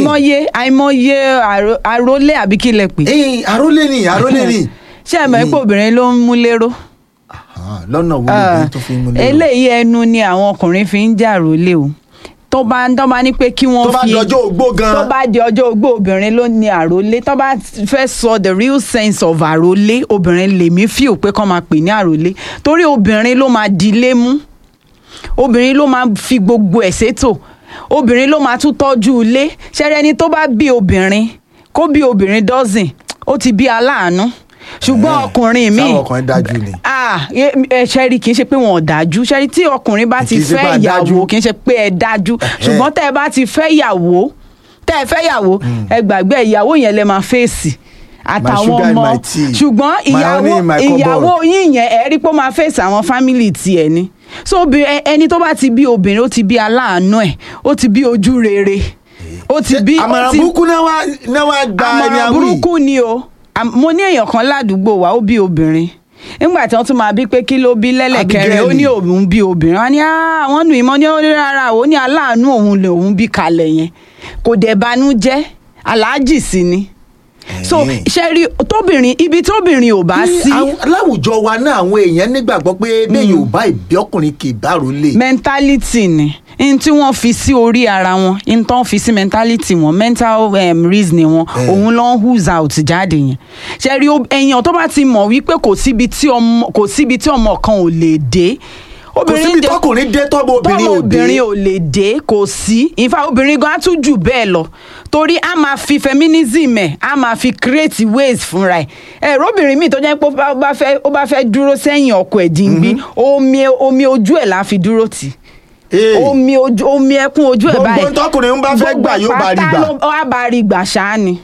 àìmọye àìmọye àrò- àrólé àbí kí lẹ pè ẹ̀yin àrólé ni àrólé ni ṣé ẹ mọ̀ pé obìnrin ló ń mú lérò Ah, lọ́nà wo lóbìnrin tó fi ń mú lérò eléyìí ẹnu ni àwọn ọkùnrin fi ń jà rólé o tó bá tó bá ní pé kí wọ́n tó bá fi dọjọ́ ogbó gan tó bá di ọjọ́ ogbó obìnrin ló ní àrólé tó bá fẹ́ sọ the real sense of àrólé obìnrin lèmi fíò pé kọ́ máa pè ní àrólé torí obìnrin ló máa dilé mú obìnrin ló máa fi gbogbo ẹ̀ sétò obìnrin ló máa tún tọ́jú ilé ṣẹ́rẹ́ ẹni tó bá bí obìnrin kó bí obìnrin dọ́sìn ó ti bí aláàánú ṣùgbọ́n Eh, ọkùnrin míì sáwọn ọkùnrin dájú ni. ah ẹ ẹ, ṣẹ́rí kì í ṣe pé wọn ò dájú ṣẹ́rí tí ọkùnrin bá ti Kì í ṣe pé fẹ́ a dájú. ìyàwó kì í ṣe pé ẹ dájú ṣùgbọ́n tẹ́ ẹ bá ti fẹ́ ìyàwó tẹ́ ẹ fẹ́ ìyàwó ẹ gbàgbé ìyàwó yẹn lẹ máa fèsì àtàwọn sugar in ọmọ my tea. ṣùgbọ́n My ìyàwó honey in my cupboard. ìyàwó yín yẹn ẹ rí pé ó máa fèsì àwọn fámìlì tiẹ̀ ni so obì- ẹ- ẹni tó bá ti bí obìnrin ó ti bí aláàánú ẹ̀ ó ti bí ojú rere ó ti bí ó àmàrà ti- burúkú náà wá náà wá gba ẹni àmọ̀ràn awí burúkú ni o Am- mo ní èèyàn kan ládùúgbò wa ó bí obìnrin nígbà tí wọ́n tún máa bí pé kí ló bí lẹ́lẹ̀kẹrin ó ní Abigail. òun bí obìnrin wọn ní "Ah, àwọn nù ìmọ̀ ní ó ní rárá ó ní aláàánú òun lè òun bí kalẹ̀ yẹn kò dẹ̀ banú jẹ́ aláàjì sí ni so Eh. ṣe rí tóbìnrin ibi tóbìnrin ò bá Ní sí àwọn- láwùjọ wa náà àwọn èèyàn nígbàgbọ́ pé bẹ́ẹ̀ yóò bá ìbí ọkùnrin kì í bá rólé mentality ni n tí wọ́n fi sí orí ara wọn n tó ń fi sí mentality wọn mental um, reasoning wọn Eh. òun ló ń who's out jáde yẹn ṣe rí o- èèyàn tó bá ti mọ̀ wípé kò síbi tí ọmọ kò síbi tí ọmọ kan ò lè dé kò síbi dé- tọkùnrin dé tọ́mọ obìnrin tọ́mọ ò dé obìnrin ò lè dé kò sí ìfà obìnrin gan á tún jù bẹ́ẹ̀ lọ torí a máa fi feminism ẹ̀ a máa fi create ways fúnra ẹ̀ ẹ̀rọ obìnrin míì tó jẹ́ pé ó bá- ó bá fẹ́ ó bá fẹ́ dúró sẹ́yìn ọkọ ẹ̀ dìgbì omi omi ojú ẹ̀ la fi dúró tì Eh, omi ojú omi ẹkún ojú ẹ̀ Gbogbo báyìí tọkùnrin ń bá fẹ́ gbà yóò bá rí pátá gbà. ló- ó bá rí gbà ṣáá ni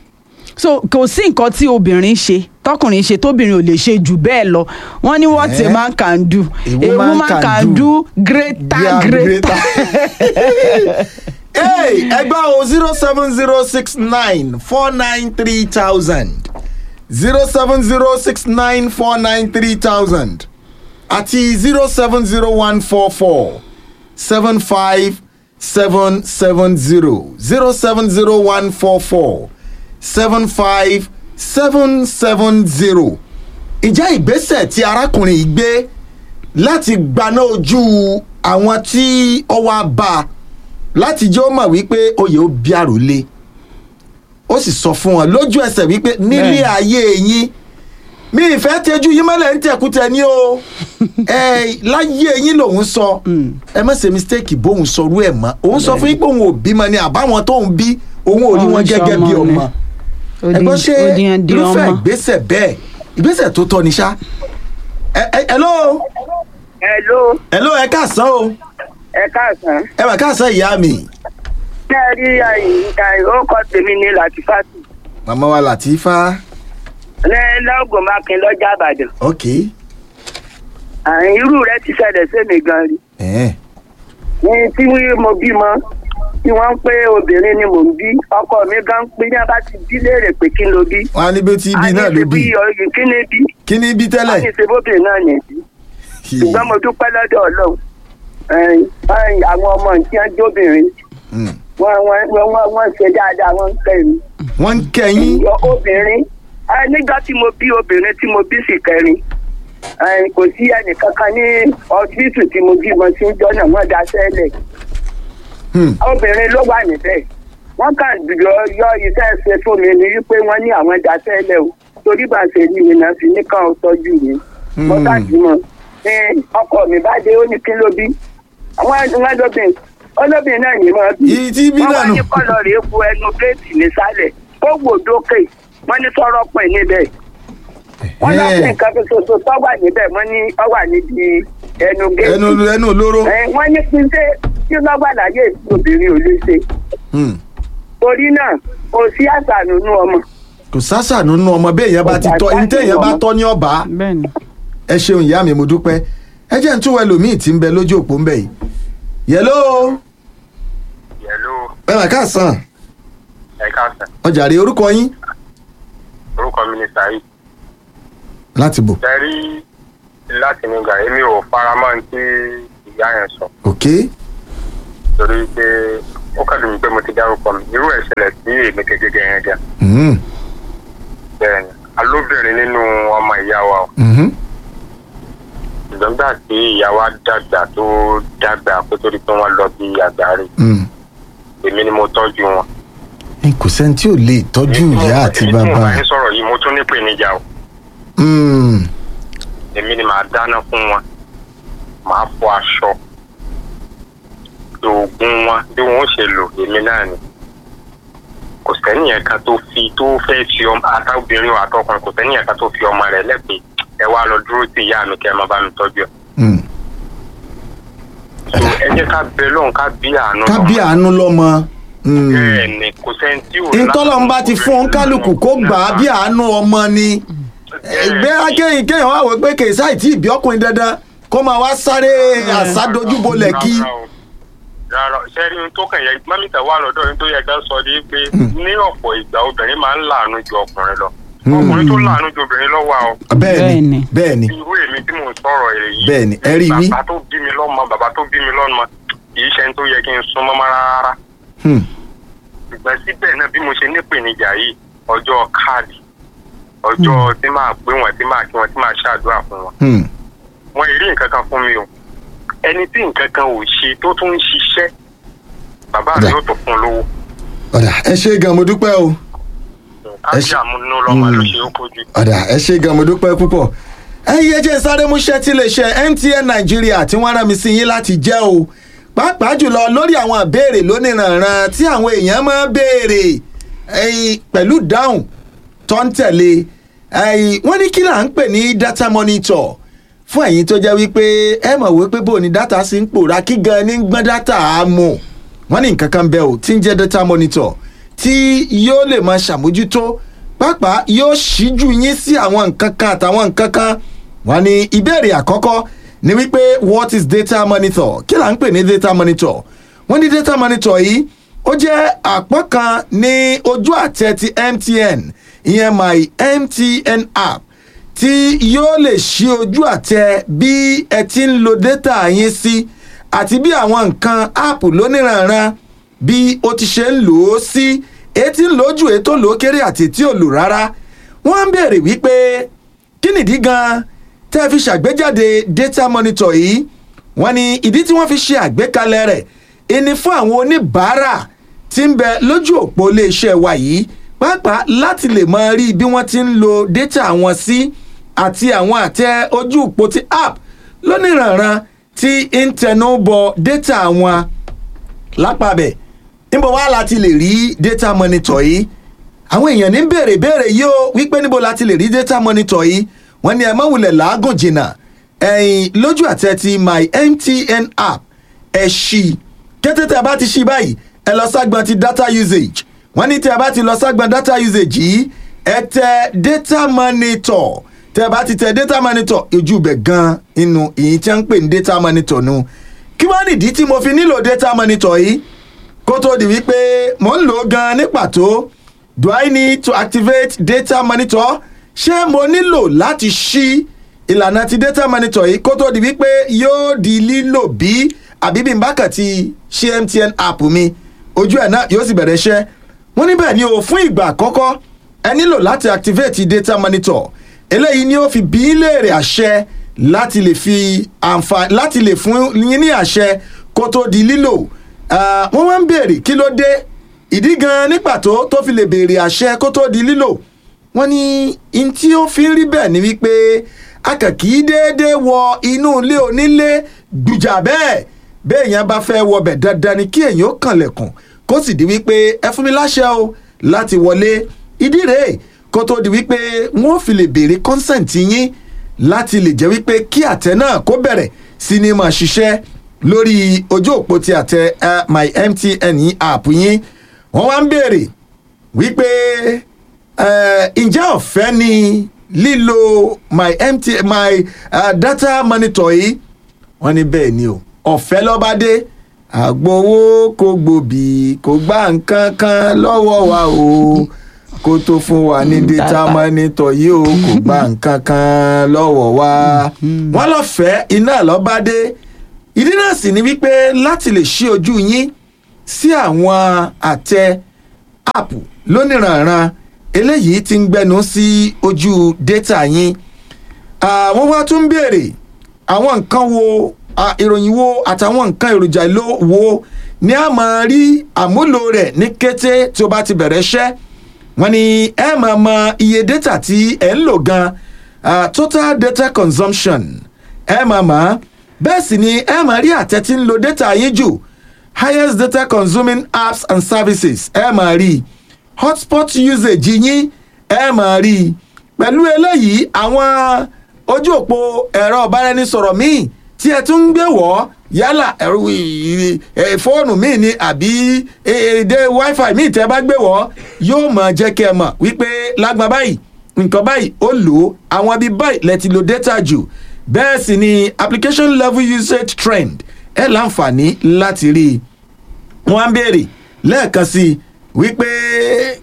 so kò sí nǹkan tí obìnrin ṣe tọkùnrin ṣe tóbìnrin ò lè ṣe jù bẹ́ẹ̀ lọ wọ́n ní what Eh? a man can do A a woman woman can can do do greater Yeah, greater. Hey, ẹgbẹ́ o zero seven zero six nine four nine three thousand zero seven zero six nine four nine three thousand àti zero seven zero one four four seven five seven seven zero zero seven zero one four four seven five seven seven zero. ìjà ìgbésẹ̀ tí arákùnrin yìí gbé láti gbaná ojú àwọn tí ọwọ́ á bá a láti jẹ́ ó mọ̀ wípé oyè ó bí àròlé ó sì sọ fún wọn lójú ẹsẹ̀ wípé nílé Bẹ́ẹ̀. ayé yín mi ìfẹ́ tẹjú yín mọ́lẹ̀ ń tẹ̀kútẹ̀ ní o ẹ láyé yín lòun sọ ẹ má ṣe mistake bóun sọrú ẹ̀ mọ́ òun sọ fún yín pé òun ò bímọ ni àbáwọn tóun bí òun ò rí Òun wọn ṣe gẹ́gẹ́ bí ọmọ ni. ọmọ ẹgbọ́n ṣe Odi- odi irúfẹ́ ọmọ. ìgbésẹ̀ bẹ́ẹ̀ ìgbésẹ̀ tó tọ́ ni ṣá ẹ ẹ hello Hello, hello ẹ káàsán o ẹ káàsán. ẹ mà káàsán ìyá mi Ṣé ẹ rí àyíká ìrókò tèmi ní Latifatu? màmá wa Latifa Ní Lọ́gùn Mákin lọ́jà Àbàdàn. ok Àrùn irú rẹ̀ ti ṣẹlẹ̀ sẹ́mi gan rí. ẹ̀ẹ́n Ní tí mo bímọ, tí wọ́n ń pé obìnrin ni mò ń bí, ọkọ mi gan ń pín ní abá ti bí léèrè pé kí n lo bí. wọn á ní bí tí ibi náà ló bí ọyìn kí ni bí? kí ni ibi Wọ́n tẹ́lẹ̀ ní ṣe bóbìnrin náà yẹn bí. Ṣùgbọ́n mo dúpẹ́ lọ́dọ̀ Ọlọ́run. Ẹ̀yin, ẹ̀yin, Àwọn ọmọ tí wọ́n jóbìnrin, Hmm. wọ́n wọ́n- wọ́n wọ́n ṣe dáadáa, wọ́n ń kẹ́ mi. wọ́n ń kẹ́yìn Yọ obìnrin ẹ nígbà tí mo bí obìnrin tí mo bí sì kẹrin ẹ kò sí ẹnìkankan ní ọsibítù tí mo bí mo ti ń jọ́nà wọ́n da sẹ́lẹ̀ Hmm. obìnrin ló wà níbẹ̀ wọ́n kàn yọ yọ iṣẹ́ ṣe fún mi ní wípé wọ́n ní àwọn da sẹ́lẹ̀ o torí bá ṣe ní mi náà fi ní kàn ó tọ́jú mi mo Hmm. ṣáàjú mọ́ ní ọkọ mi bá dé ó ní kí ló bí àwọn ẹ̀dùn lóbìn olóbìn náà ní mọ́ bí Ìyí tí bí wọ́n náà wá nù. ní kọ́lọ̀ rèé bu ẹnu géètì nísàlẹ̀ ó wò dókè wọ́n ní sọ̀rọ̀ pin níbẹ̀ wọ́n lọ sí nǹkan tó ṣoṣo tó wà níbẹ̀ wọ́n ní ọ wà níbi ẹnu géètì ẹnu ẹnu olóró Ẹ, wọ́n ní kí n ṣe kí lọ́gbà láyé obìnrin ò lè ṣe Hmm. torí náà kò sí àṣà nínú ọmọ kò sásà nínú ọmọ bí èèyàn bá ti tọ́ ní téèyàn bá tọ́ ní ọba bẹ́ẹ̀ni ẹ ṣeun ìyá mi mo dúpẹ́ ẹ jẹ́ ń tún ẹlòmíì tí ń bẹ lójú òpó ń bẹ yìí yẹló Hello, ẹ mà káàsán ẹ káàsán. ọjà rè orúkọ yín Orúkọ mi ni Saheed. láti bò Tẹ́rí láti nígbà èmi ò faramọ́ ní tí ìyá yẹn sọ. ok Torí pé ó kàdùn mí pé mo ti dárúkọ mi irú ẹ̀ ṣẹlẹ̀ sí èmi gẹ́gẹ́ gẹ́gẹ́ Mhm. bẹ́ẹ̀ ni alóbìnrin nínú ọmọ ìyá wa o Mhm. ṣùgbọ́n gbà tí ìyá wa dàgbà tó dàgbà kó tó di pé wọ́n lọ bí àgbáre Mm. èmi ni mo tọ́jú wọn. Ẹ, kò sẹ́ni tí ò lè tọ́jú ìyá àti èmi tí mo bàbá bá yín sọ̀rọ̀ yìí mo tún ní ìpèníjà o Mm. èmi ni màá dáná fún wọn màá fọ aṣọ oògùn wọn bí wọn ó ṣe lò èmi náà ni kò sẹ́niyẹn kan tó fi tó fẹ́ fi ọmọ àtàbìnrin o àtọkùnrin kò sẹ́niyẹn kan tó fi ọmọ rẹ̀ lẹ́pẹ́ ẹ wá lọ dúró sí ìyá mi kẹ́ ẹ má bá mi tọ́jú ẹ̀. Mm. so ẹ jẹ́ ká bẹ lóhùn ká bí àánú ká bí àánú lọ́mọ. Mm. bẹ́ẹ̀ ni kò sẹ́ni tí ò ntọ́lọ́n bá ti fún kálukú kó gbà á bí àánú ọmọ ni ẹgbẹ́ akẹ́yìn kẹ́yìn wá wọ pé kèésà ìtì ìbí ọkùnrin dandan kó máa wá sáré àsádójúbolẹ̀ kí. rárá sẹ́rí ohun tó kàn yẹ mọ́mítà wà lọ́dọ̀ ohun tó yẹ ká sọ ni pé ní ọ̀pọ̀ ìgbà obìnrin máa ń láàánú ju ọkùnrin lọ ọkùnrin tó láàánú ju obìnrin lọ wà o bẹ́ẹ̀ni Bẹ́ẹ̀ni. bẹ́ẹ̀ni irú èmi tí mò ń sọ̀rọ̀ èrè yìí Bẹ́ẹ̀ni, ẹ rí wí. bàbá tó bí mi lọ́mọ bàbá tó bí mi lọ́mọ kì í ṣe ẹni tó yẹ kí n sún mọ́ rárá Hmm. ṣùgbọ́n síbẹ̀ náà bí mo ṣe nípèníjà yìí ọjọ́ káàdì ọjọ́ tí máa pé wọn tí máa kí wọn tí máa ṣàdúrà fún wọn Hmm. wọn ì rí nǹkan kan fún mi o ẹni tí nǹkan kan ò ṣe tó tún ń ṣiṣẹ́ bàbá Ọ̀dà. rẹ̀ yóò tó fún un lówó ọ̀dà ẹ ṣe gan mo dúpẹ́ o Ẹ kájí ṣe- àmúnú lọ́mọ ló Mm. ṣe ó kojú. ọ̀dà ẹ ṣe gan mo dúpẹ́ púpọ̀ ẹ̀yin ẹ jẹ́ sáré múṣẹ́ tí lè ṣe MTN Nàìjíríà tí wọ́n rán mi sí yín láti jẹ́ o pàápàá jùlọ lórí àwọn ìbéèrè lóníranran tí àwọn èèyàn máa ń béèrè ẹ̀yin pẹ̀lú dáhùn tó ń tẹ̀lé ẹ̀yin wọ́n ní kí là ń pè ní data monitor fún ẹ̀yin tó jẹ́ wípé ẹ mọ̀ wípé bó ni data sì ń pòórá kí gan ní gbọ́n data á mọ̀ wọ́n ní nǹkan kan bẹ́ẹ̀ o tí ń jẹ́ data monitor tí yóò lè máa ṣàmójútó pàápàá yóò ṣíjú yín sí àwọn nǹkan kan àtàwọn nǹkan kan wọ́n ní ìbéèrè àkọ́kọ́ ni wípé what is data monitor kí là ń pè ní data monitor wọ́n ní data monitor yìí ó jẹ́ àpọ́n kan ní ojú àtẹ ti MTN ìyẹn my MTN app tí yóò lè ṣí ojú àtẹ bí ẹ ti ń lo data yín sí àti bí àwọn nǹkan app lóníranran bí ó ti ṣe ń lò ó sí etí ń lò ó jù ètò lò ó kéré àti tí ò lò rárá wọ́n ń béèrè wípé kí nìdí gan tẹ́ ẹ fi ṣàgbéjáde data monitor yìí wọ́n ní ìdí tí wọ́n fi ṣe àgbékalẹ̀ rẹ̀ ìní fún àwọn oníbàárà tí ń bẹ lójú òpó iléeṣẹ́ wa yìí pàápàá láti lè máa rí bí wọ́n ti ń lo data wọn sí àti àwọn àtẹ ojú òpó ti app lóníranran tí ń tẹnu bọ data wọn lápàbẹ̀ níbo wá láti lè rí data monitor yìí àwọn èèyàn ní béèrè béèrè yìí ó wípé níbo láti lè rí data monitor yìí wọ́n ní ẹ má wulẹ̀ làágùn jìnnà ẹ̀yìn lójú àtẹ ti my MTN app ẹ̀ ṣí kété tí a bá ti ṣí báyìí ẹ lọ ságbọn ti data usage wọ́n ní tí a bá ti lọ ságbọn data usage yìí ẹ tẹ data monitor tẹ ẹ bá ti tẹ data monitor ojú ibẹ̀ gan inú ìyìn tí wọ́n ń pè ní data monitor nu kí wọ́n nìdí tí mo fi nílò data monitor yìí kó tó di wípé mò ń lò ó gan ní pàtó do I need to activate data monitor ṣé mo nílò láti ṣí ìlànà ti data monitor yìí kó tó di wípé yóò di lílò bí àbí bí n bá kàn ti ṣe MTN app mi ojú ẹ̀ náà yóò sì bẹ̀rẹ̀ iṣẹ́ wọ́n níbẹ̀ ni o fún ìgbà àkọ́kọ́ ẹ nílò láti activate data monitor eléyìí ni ó fi bí í léèrè àṣẹ láti lè fi àǹfààní láti lè fún yín ní àṣẹ kó tó di lílò Ah, wọ́n wá ń béèrè kí ló dé ìdí gan ní pàtó tó fi lè béèrè àṣẹ kó tó di lílò wọ́n ní in tí ó fi ń rí bẹ́ẹ̀ ni wípé a kàn kì í déédéé wọ inú ilé onílé gbùjà bẹ́ẹ̀ bẹ́ẹ̀ yẹn bá fẹ́ wọbẹ̀ dandan ni kí èèyàn ó kànlẹ̀kùn kó sì di wípé ẹ fún mi láṣẹ o láti wọlé ìdí rèé kó tó di wípé wọ́n fi lè béèrè consent yín láti lè jẹ́ wípé kí àtẹ náà kó bẹ̀rẹ̀ sí ni máa ṣiṣẹ́ lórí ojú òpó ti àtẹ eh, my MTN yín app yín wọ́n wá ń béèrè wípé eh, ǹjẹ́ ọ̀fẹ́ ni lílo my MTN my uh, data monitor yìí wọ́n ní bẹ́ẹ̀ ni o ọ̀fẹ́ lọ́ba dé àgbowó kò gbòbí kò gbà nǹkan kan lọ́wọ́ wa o kó tó fún wa ní data Data. monitor yìí o kò gbà nǹkan kan lọ́wọ́ wa wọ́n lọ́fẹ̀ẹ́ iná lọ́ba dé ìdí náà sì ni wípé láti lè ṣí ojú yín sí àwọn àtẹ app lóníranran eléyìí ti ń gbẹnu sí ojú data yín àwọn wá tún béèrè àwọn nǹkan wo ah, ìròyìn wo àtàwọn nǹkan èròjà ìlò wo ni a máa rí àmúlò rẹ̀ ní kété tí o bá ti bẹ̀rẹ̀ iṣẹ́ wọ́n ní ẹ máa mọ iye data tí ẹ ń lò gan ah, total data consumption ẹ máa mọ̀ bẹ́ẹ̀ sì ni ẹ máa rí àtẹ tí ń lo data yín jù highest data consuming apps and services ẹ máa rí hotspot usage yín ẹ máa rí pẹ̀lú eléyìí àwọn ojú òpó ẹ̀rọ ọ̀báraẹnisọ̀rọ̀ míì tí ẹ tún ń gbé wọ́ yálà ẹ̀rọ ì- ì- fóònù míì ni àbí èdè wifi míì tẹ́ bá gbé wọ́ yóò máa jẹ́ kí ẹ mọ̀ wípé lágbà báyìí nǹkan báyìí ó lò ó àwọn ibi báyìí lẹ ti lo data jù bẹ́ẹ̀ sì ni application level usage trend ẹ láǹfààní láti rí i wọ́n á béèrè lẹ́ẹ̀kan sí i wípé